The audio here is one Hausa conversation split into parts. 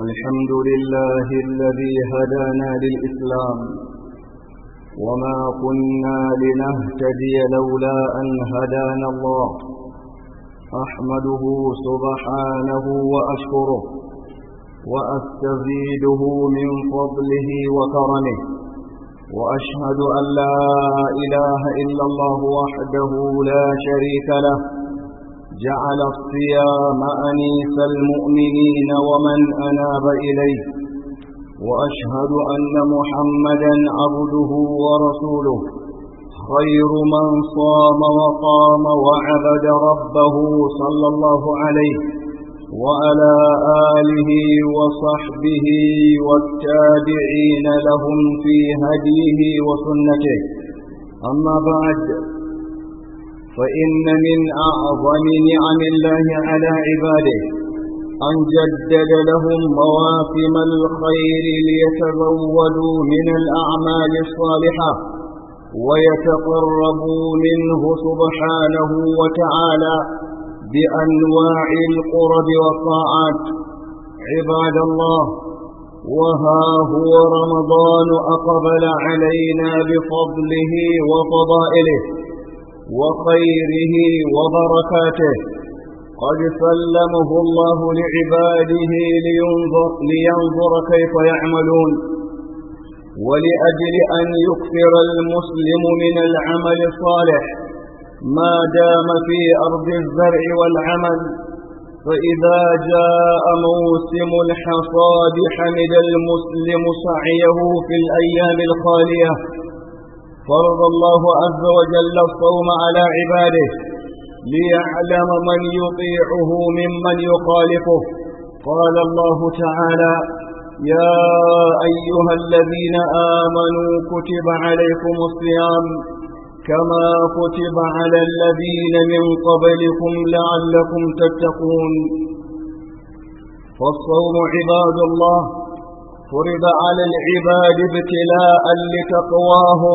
الحمد لله الذي هدانا للإسلام وما كنا لنهتدي لولا أن هدانا الله أحمده سبحانه وأشكره وأستزيده من فضله وكرمه وأشهد أن لا إله إلا الله وحده لا شريك له جعل الصيام أنيس المؤمنين ومن أناب إليه وأشهد أن محمدا عبده ورسوله خير من صام وقام وعبد ربه صلى الله عليه وعلى آله وصحبه والتابعين لهم في هديه وسنته أما بعد فإن من أعظم نعم الله على عباده أن جدد لهم مواسم الخير ليتزودوا من الأعمال الصالحة ويتقربوا منه سبحانه وتعالى بأنواع القرب والطاعات عباد الله وها هو رمضان أقبل علينا بفضله وفضائله وخيره وبركاته قد سلمه الله لعباده لينظر, لينظر كيف يعملون ولأجل أن يكثر المسلم من العمل الصالح ما دام في أرض الزرع والعمل فإذا جاء موسم الحصاد حمد المسلم سعيه في الأيام الخالية فرض الله عز وجل الصوم على عباده ليعلم من يطيعه ممن يخالفه قال الله تعالى يا أيها الذين آمنوا كتب عليكم الصيام كما كتب على الذين من قبلكم لعلكم تتقون فالصوم عباد الله فرض على العباد ابتلاء لتقواهم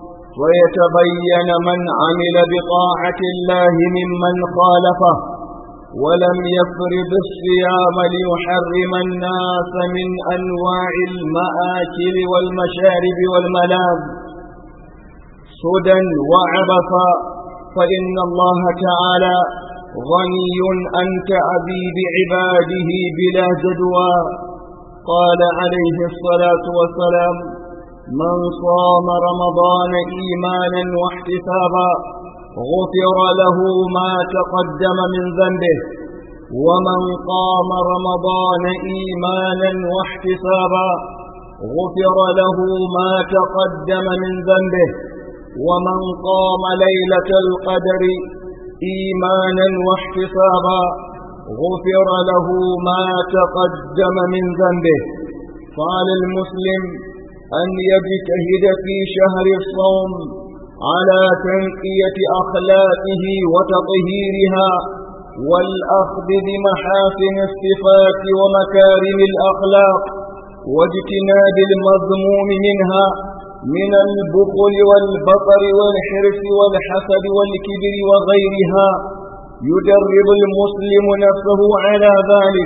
ويتبين من عمل بطاعة الله ممن خالفه ولم يفرض الصيام ليحرم الناس من أنواع المآكل والمشارب والملاذ سدى وعبثا فإن الله تعالى غني عن تعذيب عباده بلا جدوى قال عليه الصلاة والسلام من صام رمضان إيمانا واحتسابا غفر له ما تقدم من ذنبه ومن قام رمضان إيمانا واحتسابا غفر له ما تقدم من ذنبه ومن قام ليلة القدر إيمانا واحتسابا غفر له ما تقدم من ذنبه قال المسلم أن يجتهد في شهر الصوم على تنقية أخلاقه وتطهيرها والأخذ بمحاسن الصفات ومكارم الأخلاق واجتناب المذموم منها من البخل والبطر والحرص والحسد والكبر وغيرها يدرب المسلم نفسه على ذلك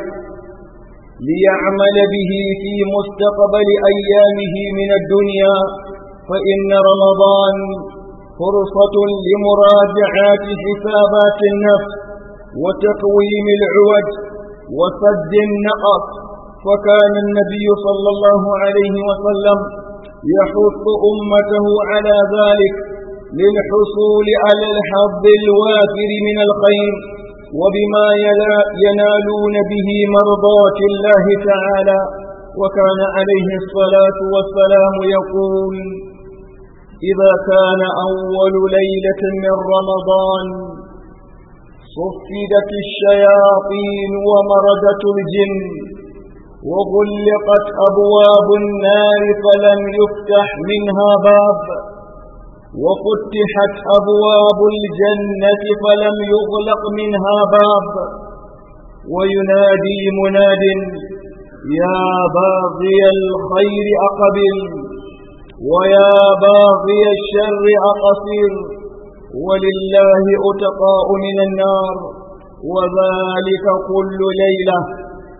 ليعمل به في مستقبل أيامه من الدنيا فإن رمضان فرصة لمراجعات حسابات النفس وتقويم العوج وسد النقص فكان النبي صلى الله عليه وسلم يحث أمته على ذلك للحصول على الحظ الوافر من الخير وبما ينالون به مرضات الله تعالى وكان عليه الصلاة والسلام يقول إذا كان أول ليلة من رمضان صفدت الشياطين ومردت الجن وغلقت أبواب النار فلم يفتح منها باب وفتحت أبواب الجنة فلم يغلق منها باب وينادي مناد يا باغي الخير أقبل ويا باغي الشر أقصر ولله أتقاء من النار وذلك كل ليلة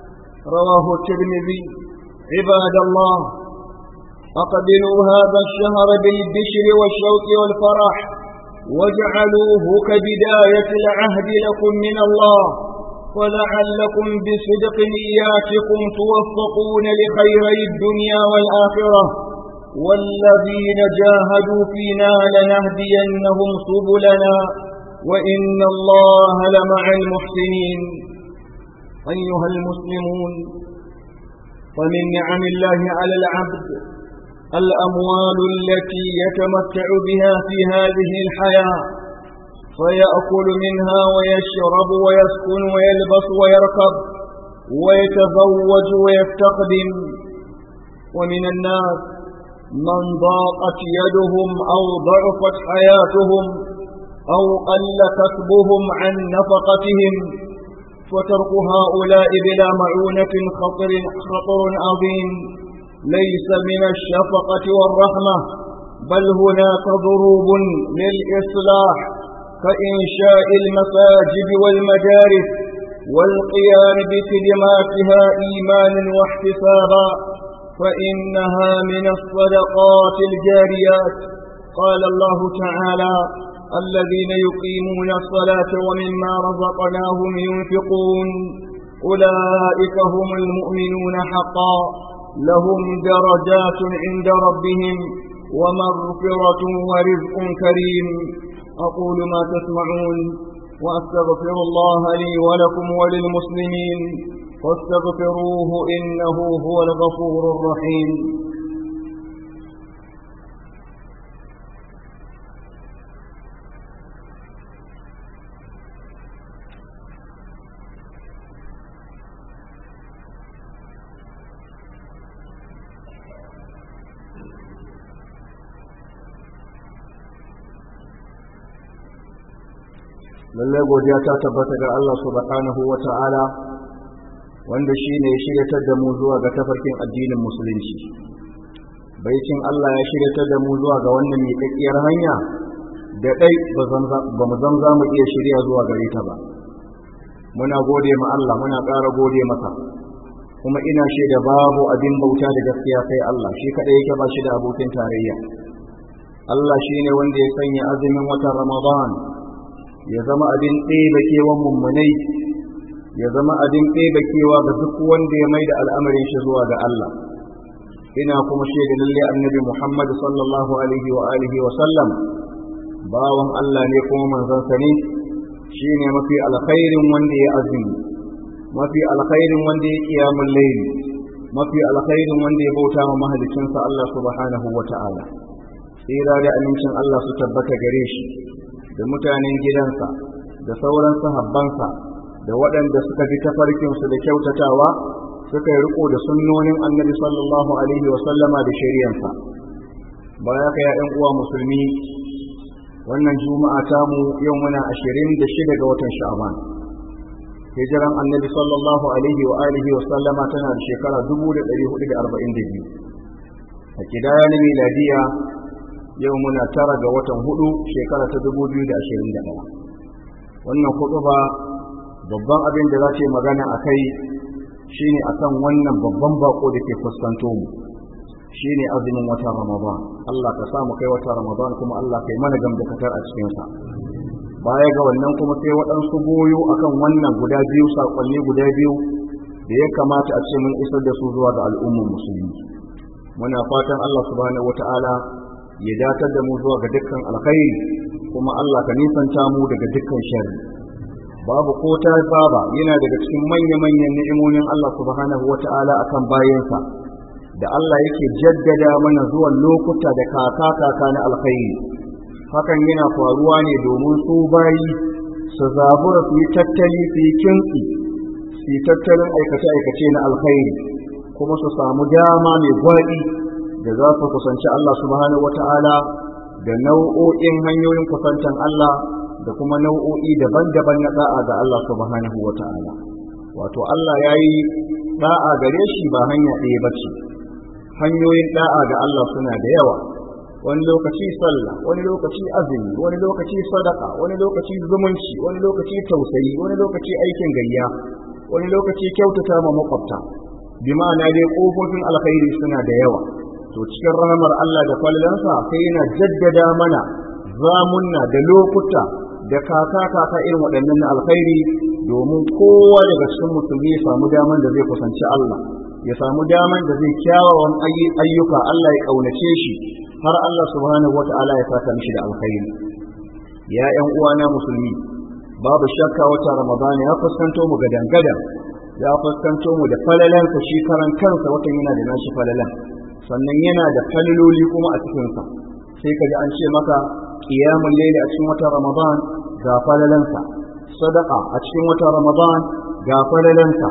رواه الترمذي عباد الله أقبلوا هذا الشهر بالبشر والشوق والفرح واجعلوه كبداية العهد لكم من الله ولعلكم بصدق نياتكم توفقون لخيري الدنيا والآخرة والذين جاهدوا فينا لنهدينهم سبلنا وإن الله لمع المحسنين أيها المسلمون ومن نعم الله على العبد الأموال التي يتمتع بها في هذه الحياة فيأكل منها ويشرب ويسكن ويلبس ويركب ويتزوج ويستخدم ومن الناس من ضاقت يدهم أو ضعفت حياتهم أو قل كسبهم عن نفقتهم فترك هؤلاء بلا معونة خطر, خطر عظيم ليس من الشفقة والرحمة بل هناك ضروب للإصلاح كإنشاء المساجد والمدارس والقيام بخدماتها إيمانا واحتسابا فإنها من الصدقات الجاريات قال الله تعالى الذين يقيمون الصلاة ومما رزقناهم ينفقون أولئك هم المؤمنون حقا لهم درجات عند ربهم ومغفرة ورزق كريم أقول ما تسمعون وأستغفر الله لي ولكم وللمسلمين فاستغفروه إنه هو الغفور الرحيم lallai godiya ta tabbata ga Allah subhanahu wa ta'ala wanda shi ne ya shiryatar da mu zuwa ga tafarkin addinin musulunci baicin Allah ya shiryatar da mu zuwa ga wannan miƙaƙƙiyar hanya da ɗai ba mu zan za mu iya shirya zuwa gare ta ba muna gode ma Allah muna ƙara gode masa kuma ina shaida babu abin bauta da gaskiya sai Allah shi kaɗai yake ba shi da abokin tarayya Allah shi ne wanda ya sanya azumin watan Ramadan ya zama abin ɗeba kewan mummunai ya zama abin ɗeba kewa ga duk wanda ya mai da al'amarin shi zuwa ga Allah ina kuma shaida lalle annabi Muhammad sallallahu alaihi wa alihi wa sallam bawan Allah ne kuma manzansa ne shine mafi alkhairin wanda ya azumi mafi alkhairin wanda ya qiyamul layl mafi alkhairin wanda ya bauta ma mahalicinsa Allah subhanahu wa ta'ala tsira da amincin Allah su tabbata gare shi da mutanen gidansa da sauran sahabbansa da waɗanda suka bi tafarkinsu da kyautatawa suka yi riko da sunnonin annabi sallallahu alaihi wa sallama da shari'ansa baya ka ya uwa musulmi wannan juma'a tamu yau muna ashirin da shida ga watan sha'ban hijiran annabi sallallahu alaihi wa alihi wa sallama tana da shekara dubu da ɗari hudu da arba'in da biyu a kidaya na miladiya yau muna tara ga watan hudu shekara ta dubu biyu da ashirin da ɗaya wannan hudu ba babban abin da za ta yi magana a kai shine akan wannan babban bako da ke fuskanto mu shine azumin watan ramadan Allah ka sa mu kai watan ramadan kuma Allah kai mana gamdakatar a cikinsa baya ga wannan kuma sai waɗansu goyo akan wannan guda biyu saƙonni guda biyu da ya kamata a ce mun isar da su zuwa ga al'ummar musulmi muna fatan Allah subhanahu wata'ala ya datar da mu zuwa ga dukkan alkhairi kuma Allah ka nisanta mu daga dukkan sharri babu ko ta baba yana daga cikin manya-manyan ni'imomin Allah subhanahu wata'ala akan bayansa da Allah yake jaddada mana zuwan lokuta da kaka kaka na alkhairi hakan yana faruwa ne domin su bayi su zabura su yi tattali su yi kintsi su yi tattalin aikace-aikace na alkhairi kuma su samu dama mai gwaɗi da za su kusanci Allah subhanahu wata'ala da nau'o'in hanyoyin kusantan Allah da kuma nau'o'i daban-daban na da'a ga Allah subhanahu wata'ala wato Allah ya yi da'a gare shi ba hanya ɗaya ba ce hanyoyin da'a ga Allah suna da yawa wani lokaci sallah wani lokaci azumi wani lokaci sadaka wani lokaci zumunci wani lokaci tausayi wani lokaci aikin gayya wani lokaci kyautata ma makwabta bi ma'ana dai kofofin alkhairi suna da yawa to cikin rahamar Allah da fallansa sai yana jaddada mana zamunna da lokuta da kaka kaka irin waɗannan na alkhairi domin kowa daga cikin musulmi ya samu daman da zai kusanci Allah ya samu daman da zai kyawawan ayyuka Allah ya kaunace shi har Allah subhanahu wata'ala ya saka mishi da alkhairi ya ƴan uwana musulmi babu shakka wata ramadana ya fuskanto mu ga dangadan ya fuskanto mu da falalansa shi karan kansa watan yana da nashi falalan sannan yana da falaloli kuma a cikinsa sai ka ji an ce maka qiyamul layli a cikin watan ramadan ga falalansa sadaqa a cikin watan ramadan ga falalansa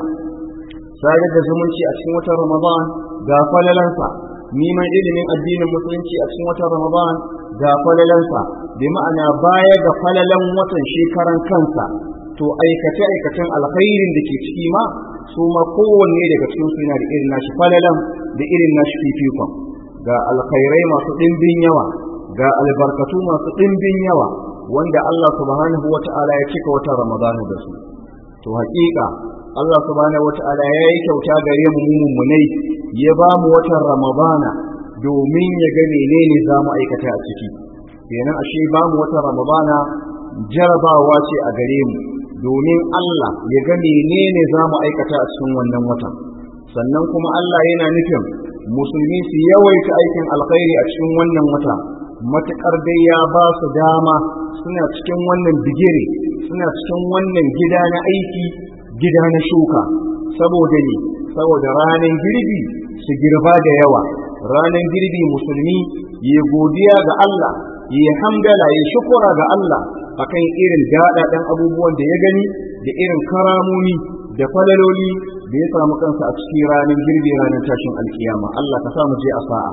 sadar da zumunci a cikin watan ramadan ga falalansa neman ilimin addinin musulunci a cikin watan ramadan ga falalansa bi ma'ana baya ga falalan watan shekaran kansa to aikace aikacen alkhairin da ke ciki ma su ma kowanne daga cikin su yana da irin nashi falalan da irin nashi fifikon ga alkhairai masu ɗimbin yawa ga albarkatu masu ɗimbin yawa wanda Allah subhanahu wata'ala ya cika wata ramadana da su to haƙiƙa Allah subhanahu wata'ala ya yi kyauta gare mu mummunai ya ba mu watan ramadana domin ya ga menene za mu aikata a ciki kenan ashe ba mu watan ramadana jarabawa ce a gare mu domin Allah ya ga menene za mu aikata a cikin wannan watan sannan kuma Allah yana nufin musulmi su yawaita aikin alkhairi a cikin wannan wata matuƙar dai ya ba su dama suna cikin wannan bigire suna cikin wannan gida na aiki gida na shuka saboda ne saboda ranar girbi su girba da yawa ranar girbi musulmi ya godiya ga Allah ya hamdala ya shukura ga Allah akan irin daɗaɗen abubuwan da ya gani da irin karamomi da falaloli da ya samu kansa a cikin ranar girbi ranar tashin alkiyama Allah ka samu je a sa'a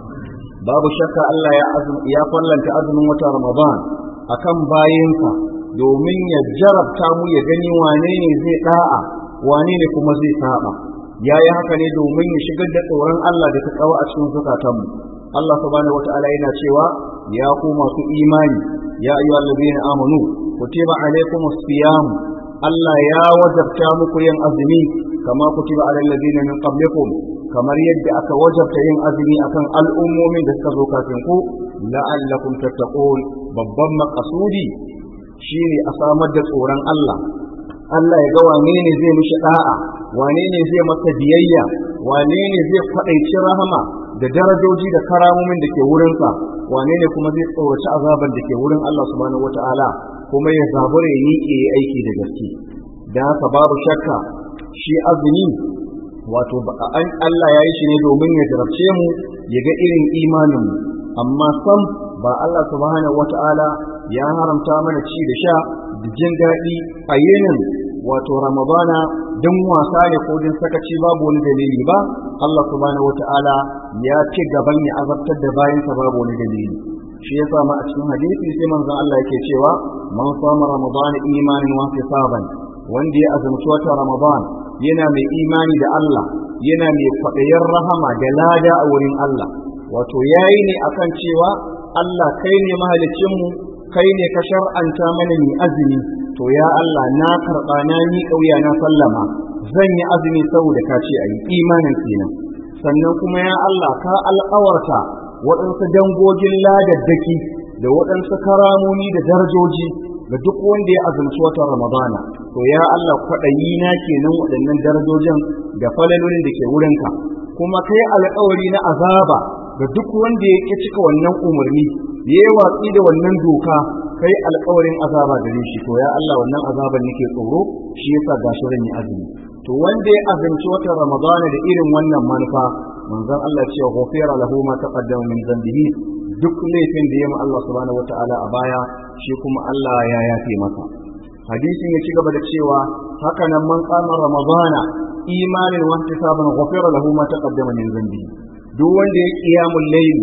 babu shakka Allah ya ya fallanta azumin wata Ramadan akan bayinsa domin ya jarabta mu ya gani wane ne zai da'a wane ne kuma zai saba yayi haka ne domin ya shigar da tsoron Allah da ta tsawo a cikin zukatanmu Allah subhanahu wataala yana cewa ya ku masu imani ya ayyuhal ladina amanu kutiba alaykumus siyam Allah ya wajabta muku yin azumi kama kutiba alal ladina min qablikum kamar yadda aka wajabta yin azumi akan al'ummomin da suka zo kafin ku la'allakum tattaqun babban maqasudi shine a samar da tsoron Allah Allah ya ga wane ne zai mishi da'a wane ne zai masa biyayya wane ne zai faɗaici rahama da darajoji da karamomin da ke wurinsa wane ne kuma zai tsoraci azaban da ke wurin Allah subhanahu wata'ala kuma ya zabura ya miƙe ya aiki da gaske da haka babu shakka shi azumi wato an Allah ya yi shi ne domin ya jarabce mu ya ga irin imanin mu amma sam ba Allah subhanahu wata'ala ya haramta mana ci da sha da jin daɗi a yinin wato ramadana don wasa ne ko din sakaci babu wani dalili ba Allah subhanahu wata'ala ya ci gaban ya azabtar da bayansa babu wani dalili shi yasa ma a cikin hadisi sai manzon Allah yake cewa man sama ramadana imanin wa hisaban wanda ya azumci wata ramadan yana mai imani da Allah yana mai kwaɗayin rahama da lada a wurin Allah wato yayi ne akan cewa Allah kai ne mahalicinmu kai ne ka shar'anta mana mai azumi to ya Allah na karɓa na ni ƙauya na sallama zan yi azumi saboda ka ce a yi imanin kenan sannan kuma ya Allah ka alƙawarta waɗansu dangogin ladaddaki da waɗansu karamomi da darajoji ga duk wanda ya azumci watan Ramadana to ya Allah kwaɗayi na kenan waɗannan darajojin da falalolin da ke wurinka kuma kai alƙawari na azaba ga duk wanda ya ƙi cika wannan umarni ya yi watsi da wannan doka kai alƙawarin azaba gare shi to ya Allah wannan azaban nake tsoro shi yasa gashi zan yi azumi to wanda ya azumci watan Ramadana da irin wannan manufa manzon Allah cewa ghufira lahu ma taqaddama min dhanbihi duk laifin da ya ma Allah subhanahu wataala a baya shi kuma Allah ya yafe masa hadisin ya ci gaba da cewa haka nan man qama ramadana imanin wa ihtisaban ghufira lahu ma taqaddama min dhanbihi duk wanda ya qiyamul layl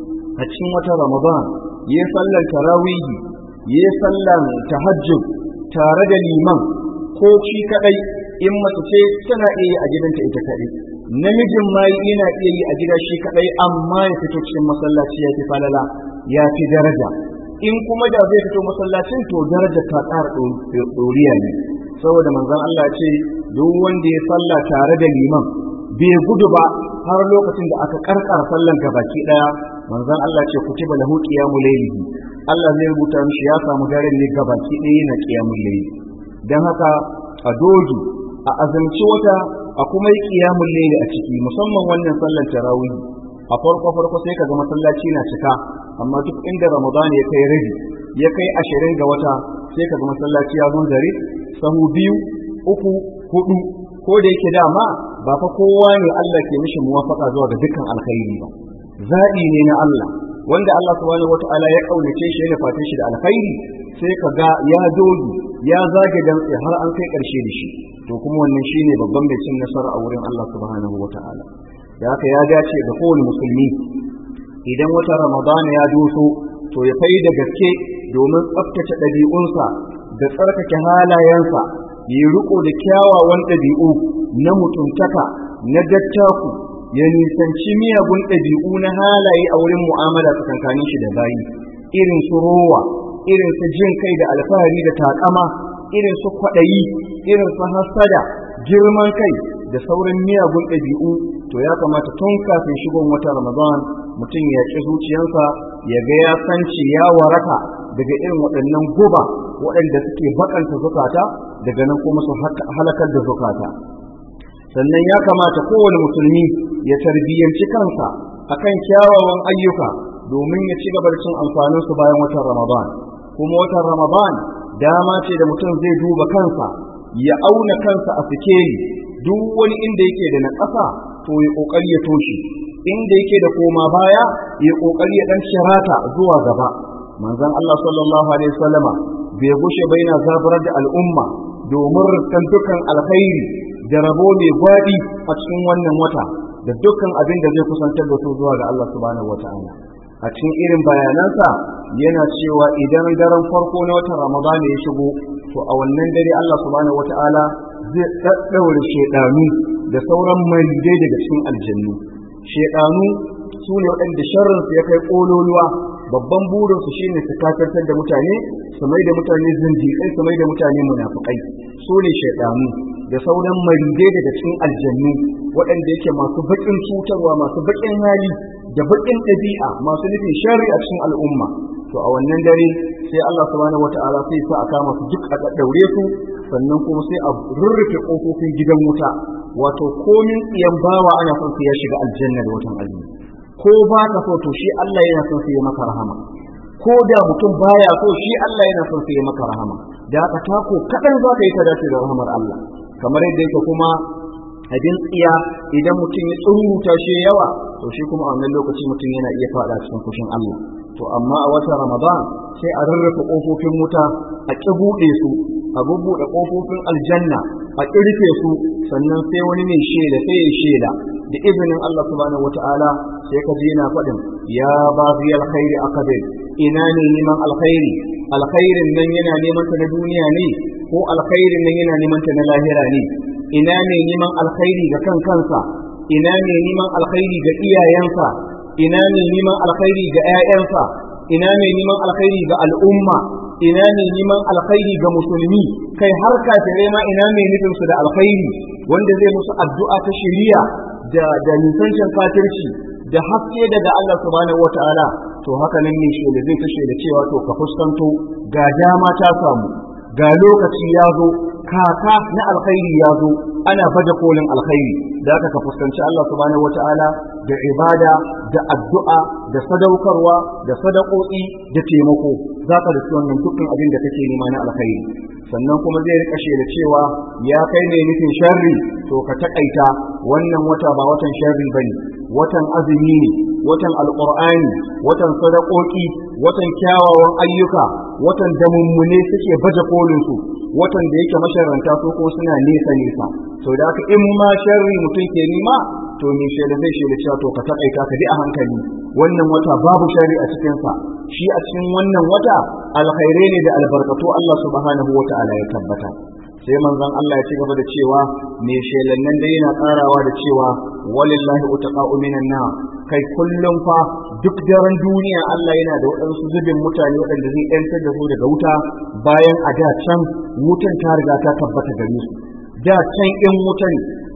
a cikin wata ramadan ya sallar tarawihi ya sallar tahajjud tare da liman ko shi kadai in mace ce tana iya a gidanta ita kadai namijin ma yana iya yi a gida shi kadai amma ya fito cikin masallaci ya fi falala ya fi daraja in kuma da zai fito masallacin to daraja ta ƙara ɗoriya ne saboda manzon Allah ce duk wanda ya salla tare da liman bai gudu ba har lokacin da aka karkara sallan gabaki daya manzon Allah ce kutiba lahu qiyamul layli Allah zai rubuta mishi ya samu daren ne gabaki daya na qiyamul layli dan haka a dogi a azumci wata a kuma yi qiyamul layli a ciki musamman wannan sallar tarawih a farko farko sai kaga masallaci na cika amma duk inda ramadan ya kai rabi ya kai ashirin ga wata sai kaga masallaci ya zo dare sahu biyu uku hudu ko da yake dama ba fa kowa ne Allah ke mishi muwafaka zuwa ga dukkan alkhairi ba zaɓi ne na Allah wanda Allah subhanahu wata'ala ya kaunace shi ya fate shi da alkhairi sai ka ga ya dogi ya zage dantse har an kai ƙarshe da shi to kuma wannan shine babban mai cin nasara a wurin Allah subhanahu wata'ala da haka ya dace ga kowane musulmi idan wata Ramadan ya doso to ya fai da gaske domin tsaftace ɗabi'unsa da tsarkake halayensa yi riko da kyawawan ɗabi'u na mutuntaka na dattaku ya nisanci miyagun ɗabi'u na halaye a wurin mu'amala tsakankanin shi da bayi irin su rowa irin su jin kai da alfahari da takama irin su kwaɗayi irin su hasada girman kai da sauran miyagun ɗabi'u to ya kamata tun kafin shigon wata ramadan mutum ya ƙi zuciyarsa ya ga ya sanci ya waraka daga irin waɗannan guba waɗanda suke bakanta zukata daga nan kuma su halakar da zukata sannan ya kamata kowane musulmi ya tarbiyyanci kansa akan kyawawan ayyuka domin ya ci gaba da cin amfanin su bayan watan Ramadan kuma watan Ramadan dama ce da mutum zai duba kansa ya auna kansa a sikeli duk wani inda yake da na ƙasa to ya kokari ya toshe inda yake da koma baya ya kokari ya dan shirata zuwa gaba manzon Allah sallallahu alaihi wasallama bai gushe bai na zaburar da al'umma domin rikan dukkan alkhairi da rabo mai gwaɗi a cikin wannan wata da dukkan abin da zai kusantar da su zuwa ga Allah subhanahu wata'ala a cikin irin bayanansa yana cewa idan daren farko na watan Ramadan ya shigo to a wannan dare Allah subhanahu wata'ala zai daddaure shedanu da sauran maridai daga cikin aljannu shedanu su ne waɗanda sharrinsu ya kai ƙololuwa babban burinsu shine su kakartar da mutane su mai da mutane zindiƙai su mai da mutane munafukai su ne shaidanu da sauran maridai daga cikin aljannu waɗanda yake masu baƙin cutarwa masu baƙin hali da baƙin ɗabi'a masu nufin shari a cikin al'umma to a wannan dare sai Allah subhanahu wata'ala sai sa a kama su duk a daddaure su sannan kuma sai a rurrufe ƙofofin gidan wuta wato komin tsiyan bawa ana son su ya shiga aljanna da watan azumi ko ba ka so to shi Allah yana son su yi maka rahama ko da mutum baya so shi Allah yana son su yi maka rahama da haka tako kadan za ka yi ta dace da rahamar Allah kamar yadda yake kuma abin tsiya idan mutum ya tsuruta shi yawa to shi kuma a wannan lokaci mutum yana iya fada cikin fushin Allah to amma a watan Ramadan sai a rarrafa kofofin wuta a ƙi buɗe su a bubbuɗe kofofin aljanna a ƙirfe su sannan sai wani mai shela sai ya shela da izinin Allah subhanahu wata'ala sai ka je yana faɗin ya ba zai alkhairi akabil ina ne neman alkhairi alkhairin nan yana neman ta na duniya ne ko alkhairin nan yana neman ta na lahira ne ina ne neman alkhairi ga kan kansa ina ne neman alkhairi ga iyayensa ina ne neman alkhairi ga 'ya'yansa ina ne neman alkhairi ga al'umma ina ne neman alkhairi ga musulmi kai har kafirai ma ina ne nufin su da alkhairi wanda zai musu addu'a ta shari'a da da nisancin kafirci da haske daga Allah subhanahu wataala to haka nan ne shi da zai kashe da cewa to ka fuskanto ga dama ta samu ga lokaci ya zo kaka na alkhairi ya zo ana baje kolin alkhairi da aka ka fuskanci Allah subhanahu wataala da ibada da addu'a da sadaukarwa da sadakoki da taimako za ka da wannan dukkan abin da kake nema na alkhairi sannan kuma zai rika da cewa ya kai ne nufin sharri to ka takaita wannan wata ba watan sharri bane watan azumi ne watan alqur'ani watan sadakoki watan kyawawan ayyuka watan da mummune suke baje kolin su watan da yake masharanta su ko suna nesa nesa to da haka in ma sharri mutum ke nima to me shaida zai shaida cewa to ka takaita ka bi a hankali wannan wata babu shari a cikin sa shi a cikin wannan wata alkhairai ne da albarkatu Allah subhanahu wata'ala ya tabbata sai manzon Allah ya ci gaba da cewa me shelan nan dai yana karawa da cewa walillahi utaqa'u minan nar kai kullum fa duk daren duniya Allah yana da waɗansu zubin mutane waɗanda zai yantar da su daga wuta bayan a da can wutan ta riga ta tabbata gare su da can in wutan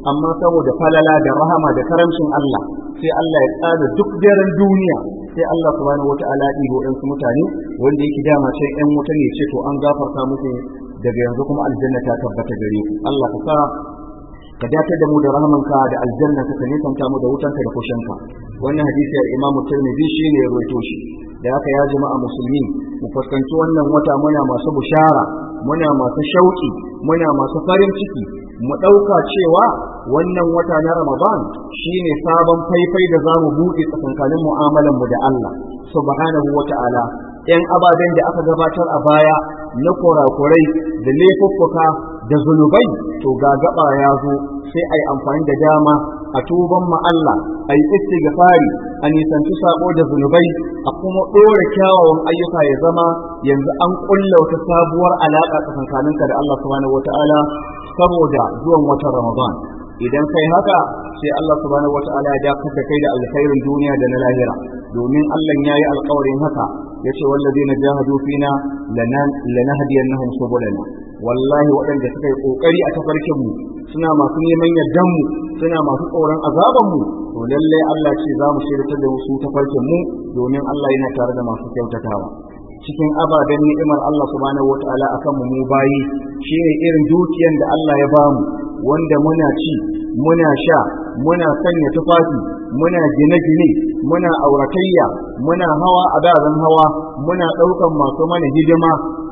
amma saboda falala da rahama da karamcin Allah sai Allah ya tsada duk daren duniya sai Allah subhanahu wata'ala ya ɗibo ɗansu mutane wanda yake dama sai ƴan wuta ne ce to an gafarta musu daga yanzu kuma aljanna ta tabbata gare ku Allah ka sa ka dace da mu da rahamanka da aljanna ka ka nisanta mu da wutanka da kushinka wannan hadisi Imam Tirmidhi shine ya rawaito shi da haka ya jama'a musulmi mu fuskanci wannan wata muna masu bushara muna masu shauki muna masu farin ciki mu ɗauka cewa wannan wata na Ramadan shine sabon faifai da zamu buɗe tsakankanin mu'amalan mu da Allah subhanahu wata'ala ‘yan ababen da aka gabatar a baya na kurakurai da laifuffuka da zunubai to ga gaba ya zo sai a yi amfani da dama a tuban ma Allah a yi istighfari a nisanci sabo da zunubai a kuma ɗora kyawawan ayyuka ya zama yanzu an ƙulla wata sabuwar alaƙa tsakankaninka da Allah subhanahu wata'ala saboda zuwan watan Ramadan idan kai haka sai Allah subhanahu wata'ala ya dakar da kai da alkhairin duniya da na lahira domin Allah ya yi alƙawarin haka yace wallazina jahadu fina lanahdiyannahum subulana wallahi waɗanda suka yi ƙoƙari a tafarkin mu suna masu neman yardan mu suna masu tsoron azaban mu to lalle Allah ce za mu shirya da su tafarkin mu domin Allah yana tare da masu kyautatawa cikin ababen ni'imar Allah subhanahu wataala akan mu mu bayi shine irin dukiyan da Allah ya bamu wanda muna ci muna sha muna sanya tufafi muna gine-gine muna auratayya muna hawa a dazan hawa muna ɗaukan masu mana hidima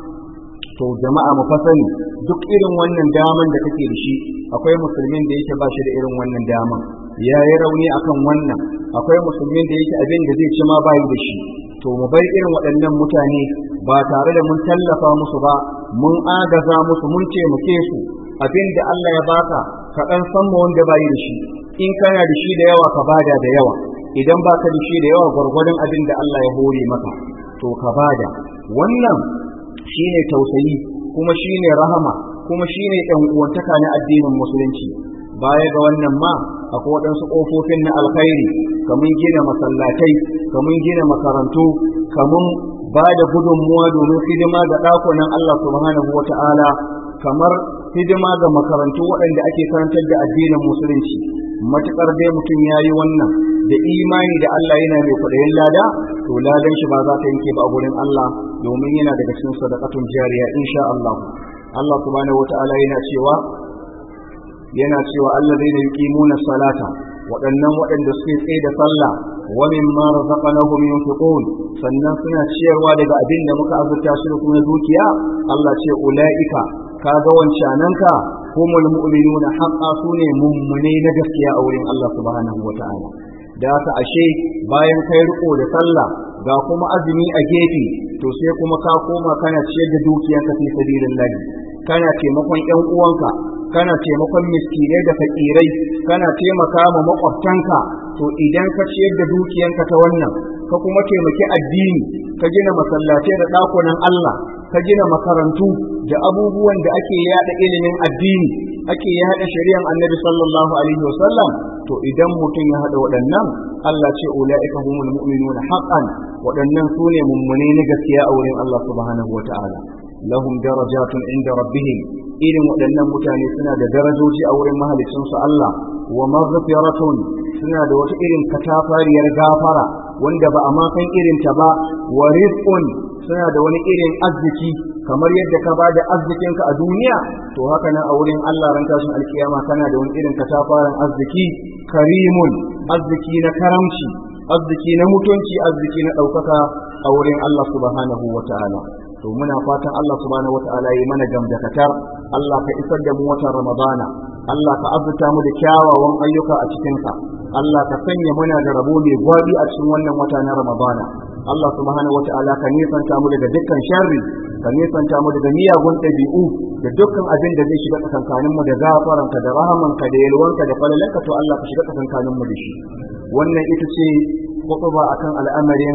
to jama'a mu fa sani duk irin wannan daman da kake da shi akwai musulmin da yake ba shi da irin wannan daman ya yi rauni akan wannan akwai musulmin da yake abin da zai ci ma bayi da shi to mu bar irin waɗannan mutane ba tare da mun tallafa musu ba mun agaza musu mun taimake su abin da Allah ya baka ka ɗan san mu wanda bayi da shi in kana da shi da yawa ka bada da yawa idan baka da shi da yawa gwargwadon abin da Allah ya hore maka to ka bada wannan shine tausayi kuma shine rahama kuma shine ɗan uwantaka na addinin musulunci baya ga wannan ma akwai waɗansu ƙofofin na alkhairi kamun gina masallatai kamun gina makarantu kamun ba da gudunmuwa domin hidima ga ɗakunan Allah subhanahu wata'ala kamar hidima ga makarantu waɗanda ake karantar da addinin musulunci matuƙar dai mutum ya yi wannan da imani da Allah yana mai kwaɗayin lada to ladan shi ba za ta yanke ba a gurin Allah domin yana daga cikin sadaqatun jariya insha Allah Allah subhanahu wata'ala yana cewa yana cewa allazina yuqimuna salata waɗannan waɗanda suke tsaye da sallah wa mimma razaqnahum yunfiqun sannan suna ciyarwa daga abin da muka azurta su da kuma dukiya Allah ce ulaika kaga wancananka humul mu'minuna haqqa sune mummune na gaskiya a wurin Allah subhanahu wata'ala da haka ashe bayan kai riko da sallah ga kuma azumi a gefe to sai kuma ka koma kana ciyar da dukiyanka fi sabilillah kana taimakon ƴan uwanka kana taimakon miskinai da fakirai kana taimaka ma makwabtanka to idan ka ciyar da dukiyanka ta wannan ka kuma taimaki addini ka gina masallatai da ɗakunan Allah ka gina makarantu da abubuwan da ake yada ilimin addini ake yada shari'an annabi sallallahu alaihi wasallam to idan mutum ya hada waɗannan Allah ce ulaika humul mu'minuna haqqan waɗannan sune mummune na gaskiya a wurin Allah subhanahu wata'ala lahum darajatun inda rabbihim irin waɗannan mutane suna da darajoji a wurin mahalicinsu Allah wa maghfiratun suna da wata irin katafariyar gafara wanda ba a ma san irin ta ba wa rizqun suna da wani irin arziki kamar yadda ka ba da arzikinka a duniya to haka nan a wurin Allah ran tashin alkiyama kana da wani irin katafaren arziki karimun arziki na karamci arziki na mutunci arziki na ɗaukaka a wurin Allah subhanahu wa ta'ala to muna fatan Allah subhanahu wataala yi mana gamdakatar Allah ka isar da mu watan Ramadana Allah ka azurta mu da kyawawan ayyuka a cikin sa Allah ka sanya muna da rabo mai gwabi a cikin wannan wata na Ramadana Allah subhanahu wataala ka nisanta mu daga dukkan sharri ka nisanta mu daga miyagun ɗabi'u da dukkan abin da zai shiga tsakankanin mu da gafaranka da rahamanka da yalwanka da falalanka to Allah ka shiga tsakankanin mu da shi wannan ita ce khutba akan al'amarin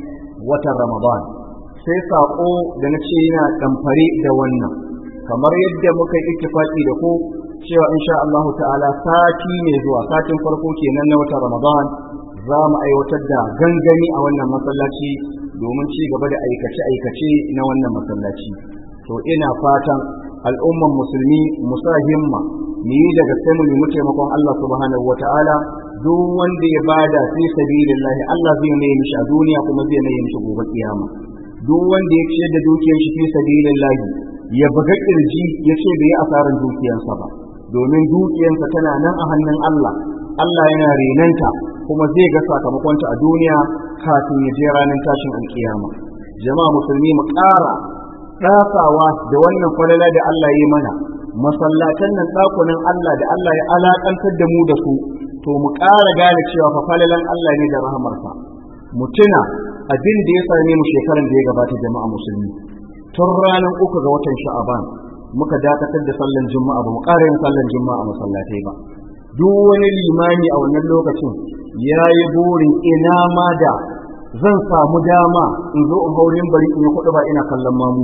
watan Ramadan sai saƙo da na ce yana ɗamfare da wannan kamar yadda muka yi ittifaqi da ku cewa insha Allah ta'ala sati mai zuwa satin farko kenan na watan Ramadan za mu aiwatar da gangami a wannan masallaci domin ci gaba da aikace-aikace na wannan masallaci to ina fatan al'umman musulmi musa himma mu yi daga sai mu nemi taimakon Allah subhanahu wata'ala duk wanda ya bada fi sabilillahi Allah zai mai mishi a duniya kuma zai mai mishi gobe kiyama duk wanda ya ciyar da dukiyar shi fi sabilillahi ya buga kirji ya ce bai yi asarar dukiyarsa ba domin dukiyarsa tana nan a hannun Allah Allah yana renanta kuma zai ga sakamakonta a duniya kafin ya je ranar tashin alkiyama jama'a musulmi mu ƙara ɗasawa da wannan falala da Allah ya yi mana masallatan nan ɗakunan Allah da Allah ya alaƙantar da mu da su to mu ƙara gane cewa fa falalan Allah ne da rahamarsa mu tuna abin da ya same mu shekaran da ya gabata jama'a musulmi tun ranar uku ga watan sha'aban muka dakatar da sallan juma'a ba mu ƙara yin sallan juma'a a masallatai ba duk wani limami a wannan lokacin ya yi burin ina ma da zan samu dama in zo in haurin bari in yi kuɗi ba ina kallon mamu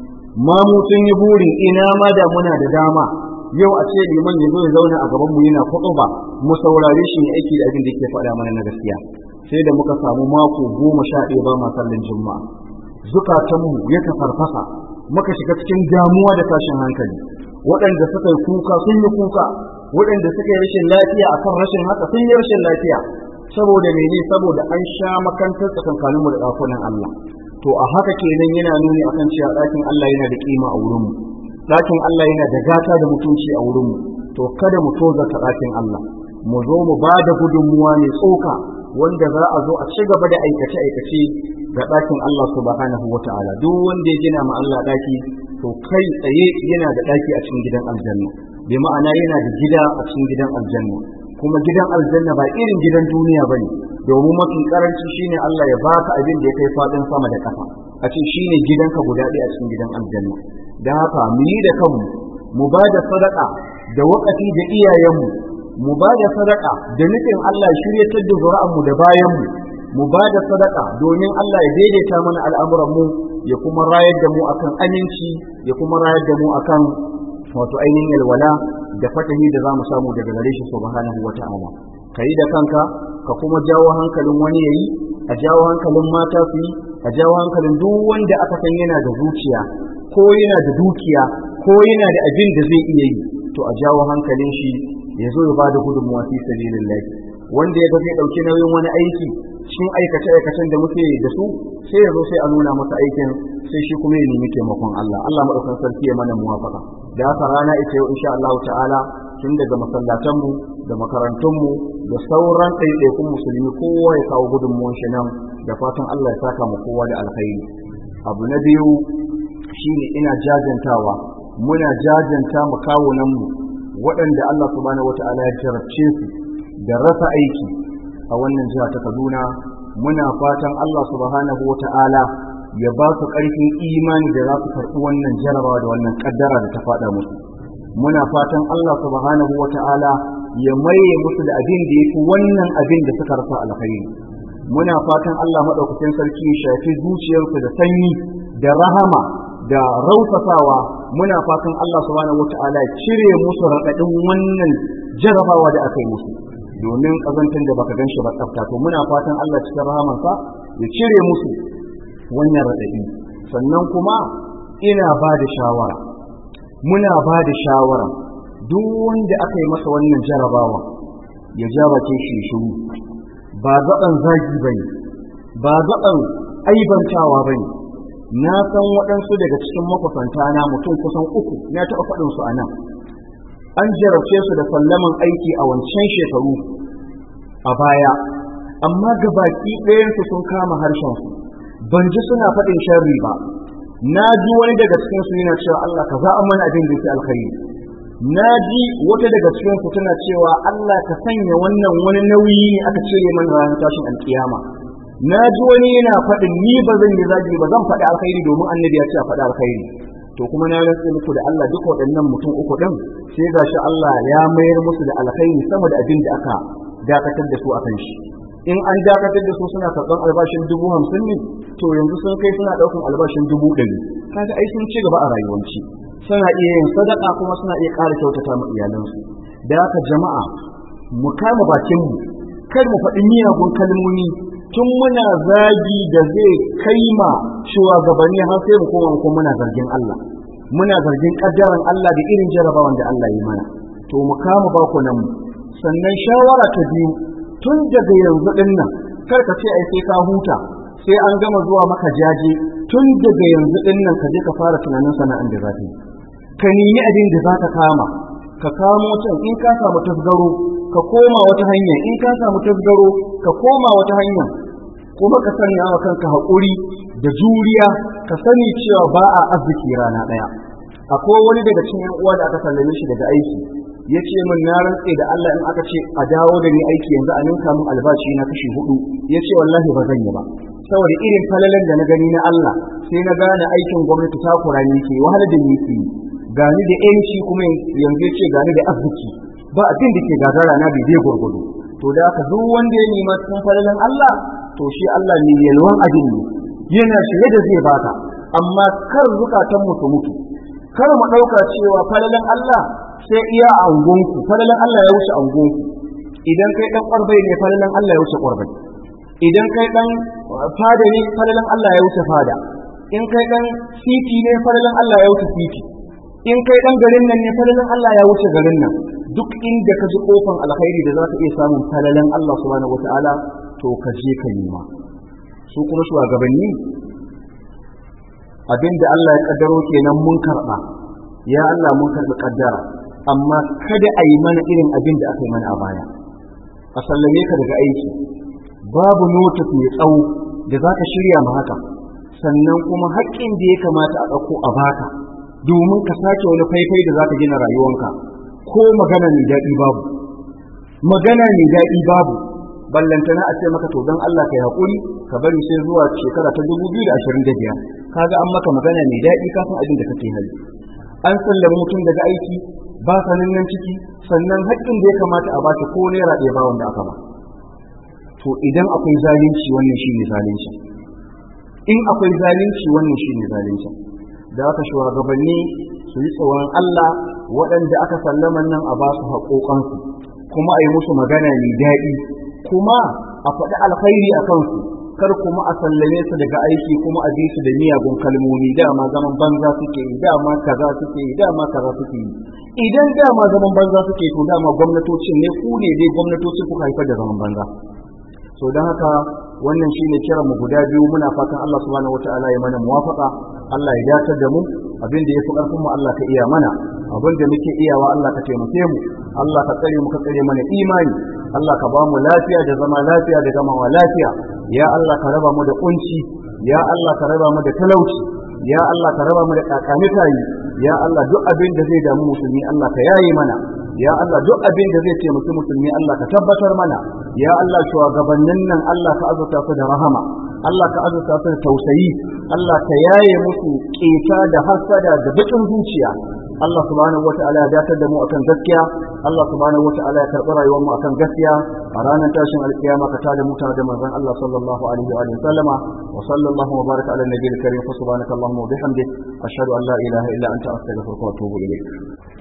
mamu sun yi burin ina ma da muna da dama yau a ce liman ya zo ya zauna a gaban mu yana kuɗi ba mu saurare shi ne aiki da abin da yake faɗa mana na gaskiya sai da muka samu mako goma sha ɗaya ba ma sallan juma'a zukatanmu ya tafarfasa muka shiga cikin damuwa da tashin hankali waɗanda suka yi kuka sun yi kuka waɗanda suka yi rashin lafiya akan rashin haka sun yi rashin lafiya saboda mene saboda an sha makantar tsakankaninmu da ɗakunan Allah to a haka kenan yana nuni akan cewa ɗakin Allah yana da kima a wurinmu ɗakin Allah yana da gata da mutunci a wurinmu to kada mu tozarta ɗakin Allah mu zo mu ba da gudunmuwa mai tsoka wanda za a zo a ci gaba da aikace-aikace ga ɗakin Allah subhanahu wa ta'ala duk wanda ya gina ma Allah ɗaki to kai tsaye yana da ɗaki a cikin gidan aljanna bi ma'ana yana da gida a cikin gidan aljanna kuma gidan aljanna ba irin gidan duniya bane domin mafi karanci shine Allah ya baka abin da ya kai fadin sama da ƙasa a ce shine gidanka guda ɗaya a cikin gidan aljanna da haka mu yi da kanmu mu ba da sadaka da wakati da iyayenmu mu ba da sadaka da nufin Allah ya shiryatar da zuri'anmu da bayanmu mu ba da sadaka domin Allah ya daidaita mana al'amuranmu ya kuma rayar da mu akan aminci ya kuma rayar da mu akan wato ainihin yalwala da fatahi da za mu samu daga gare shi subhanahu wa ta'ala ka yi da kanka ka kuma jawo hankalin wani yayi a jawo hankalin mata su yi a jawo hankalin duk wanda aka san yana da zuciya ko yana da dukiya ko yana da abin da zai iya yi to a jawo hankalin shi ya zo ya ba da gudunmuwa fi sabilillah wanda ya ga zai dauki nauyin wani aiki cikin aikace aikacen da muke da su sai ya zo sai a nuna masa aikin sai shi kuma ya nemi taimakon Allah Allah madaukakin sarki ya mana muwafaka da haka rana ita yau insha Allah ta'ala tun daga masallatanmu da makarantunmu da sauran ɗaiɗaikun musulmi kowa ya kawo gudunmuwan shi nan da fatan Allah ya saka mu kowa da alkhairi abu na biyu shine ina jajantawa muna jajanta mu kawunan mu waɗanda Allah subhanahu wata'ala ya jarabce su da rasa aiki a wannan jiha ta Kaduna muna fatan Allah subhanahu wata'ala ya ba su ƙarfin imani da za su karɓi wannan jarabawa da wannan ƙaddara da ta faɗa musu muna fatan Allah subhanahu wata'ala ya maye musu da abin da ya fi wannan abin da suka rasa alkhairi muna fatan Allah maɗaukakin sarki ya shafi zuciyarsu da sanyi da rahama da rausasawa muna fatan Allah subhanahu wata'ala ya cire musu raɗaɗin wannan jarabawa da aka yi musu domin ƙazantar da baka gan shi ba tsafta to muna fatan Allah cikin rahamansa ya cire musu wannan raɗaɗi sannan kuma ina ba da shawara muna ba da shawara duk wanda aka yi masa wannan jarabawa ya ja bakin shi shiru ba zaɓan zagi ba ne ba zaɓan aibantawa ba ne na san waɗansu daga cikin makusanta na mutum kusan uku na taɓa faɗin su a nan an jarabce su da sallaman aiki a wancan shekaru a baya amma gabaki ɗayansu sun kama harshensu ban ji suna faɗin sharri ba na ji wani daga cikin su yana cewa Allah ka za'a mana abin da yake alkhairi na ji wata daga cikin su tana cewa Allah ka sanya wannan wani nauyi ne aka cire mana ranar tashin alkiyama na ji wani yana faɗin ni ba zan yi zagi ba zan faɗi alkhairi domin annabi ya ce a faɗi alkhairi to kuma na rantse muku da Allah duka waɗannan mutum uku ɗin sai gashi Allah ya mayar musu da alkhairi sama da abin da aka dakatar da su akan shi in an dakatar da su suna karɓar albashin dubu hamsin ne to yanzu sun kai suna ɗaukan albashin dubu ɗari kaga ai sun ci gaba a rayuwanci suna iya yin sadaka kuma suna iya ƙara kyautata ma iyalansu da haka jama'a mu kama bakinmu kar mu faɗi miyagun kalmomi tun muna zagi da zai kai ma shugabanni har sai mu koma kuma muna zargin Allah muna zargin kaddaran Allah da irin jarabawan da Allah ya mana to mu kama bakunan mu sannan shawara ta biyu tun daga yanzu din nan kar ka ce ai sai ka huta sai an gama zuwa maka jaje tun daga yanzu din nan ka je ka fara tunanin sana'an da za ka yi ka nemi abin da za ka kama ka kamo can in ka samu tasgaro ka koma wata hanya in ka samu tasgaro ka koma wata hanya kuma ka sanya wa kanka haƙuri da juriya ka sani cewa ba a arziki rana ɗaya akwai wani daga cikin uwa da aka sallame shi daga aiki ya ce min na rantse da Allah in aka ce a dawo da ni aiki yanzu a ninka min albashi na kashi hudu ya ce wallahi ba zan yi ba saboda irin falalan da na gani na Allah sai na gane aikin gwamnati takura ne ke wahala da ni ke gani da yanci kuma yanzu ya ce gani da arziki ba abin da ke gagara na bai zai gurgudu to da haka duk wanda ya nema cikin falalan Allah to shi Allah ne yalwan abin ne yana shirye da zai baka amma kar zukatan mu su mutu kar mu ɗauka cewa falalan Allah sai iya a angonku falalan Allah ya wuce angonku idan kai dan ƙwarbai ne falalan Allah ya wuce ƙwarbai idan kai dan fada ne falalan Allah ya wuce fada in kai dan siti ne falalan Allah ya wuce siti in kai dan garin nan ne falalan Allah ya wuce garin nan duk inda ka ji kofan alkhairi da za ka iya samun falalan Allah subhanahu wataala to ka je ka nema su kuma shugabanni abinda Allah ya kaddaro kenan mun karba ya Allah mun karbi kaddara amma kada a yi mana irin abin da aka yi mana a baya a sallame ka daga aiki babu notice mai tsawo da za ka shirya ma haka sannan kuma haƙƙin da ya kamata a ɗauko a baka domin ka sake wani faifai da za ka gina rayuwanka ko magana mai daɗi babu magana mai daɗi babu ballantana a ce maka to don Allah ka yi haƙuri ka bari sai zuwa shekara ta dubu biyu da ashirin da biyar kaga an maka magana mai daɗi kafin abin da kake hali an sallama mutum daga aiki ba sanin nan ciki sannan haƙƙin da ya kamata a bashi ko naira ɗaya ba wanda aka ba to idan akwai zalunci wannan shi ne zalunci in akwai zalunci wannan shi ne zalunci da aka shugabanni su yi tsoron Allah waɗanda aka sallama nan a ba su haƙoƙansu kuma a yi musu magana mai daɗi kuma a faɗi alkhairi a kansu kar kuma a sallame su daga aiki kuma a bi su da miyagun kalmomi dama zaman banza suke yi dama kaza suke yi dama kaza suke yi idan dama zaman banza suke to dama gwamnatocin ne ku ne dai gwamnatocin kuka haifar da zaman banza so don haka wannan shine kiran mu guda biyu muna fatan Allah subhanahu wataala ya mana muwafaka Allah ya dacar da mu abin da yafi karfin mu Allah ka iya mana abin da muke iyawa Allah ka taimake mu Allah ka tsare mu ka tsare mana imani Allah ka ba mu lafiya da zama lafiya da gamawa lafiya ya Allah ka raba mu da kunci ya Allah ka raba mu da talauci ya Allah ka raba mu da kakanitayi ya Allah duk abin da zai damu musulmi Allah ka yaye mana ya Allah duk abin da zai taimaki musulmi Allah ka tabbatar mana ya Allah shugabannin nan Allah ka azurta su da rahama Allah ka azurta su da tausayi Allah ka yaye musu keta da hasada da bakin zuciya Allah subhanahu wata'ala ya datar da mu akan gaskiya Allah subhanahu wata'ala ya karɓi rayuwar mu akan gaskiya a ranar tashin alkiyama ka tada mu tare da manzon Allah sallallahu alaihi wa sallama wa sallallahu wa baraka ala nabiyil karim fa subhanaka allahumma wa bihamdik ashhadu an la ilaha illa anta astaghfiruka wa atubu ilayk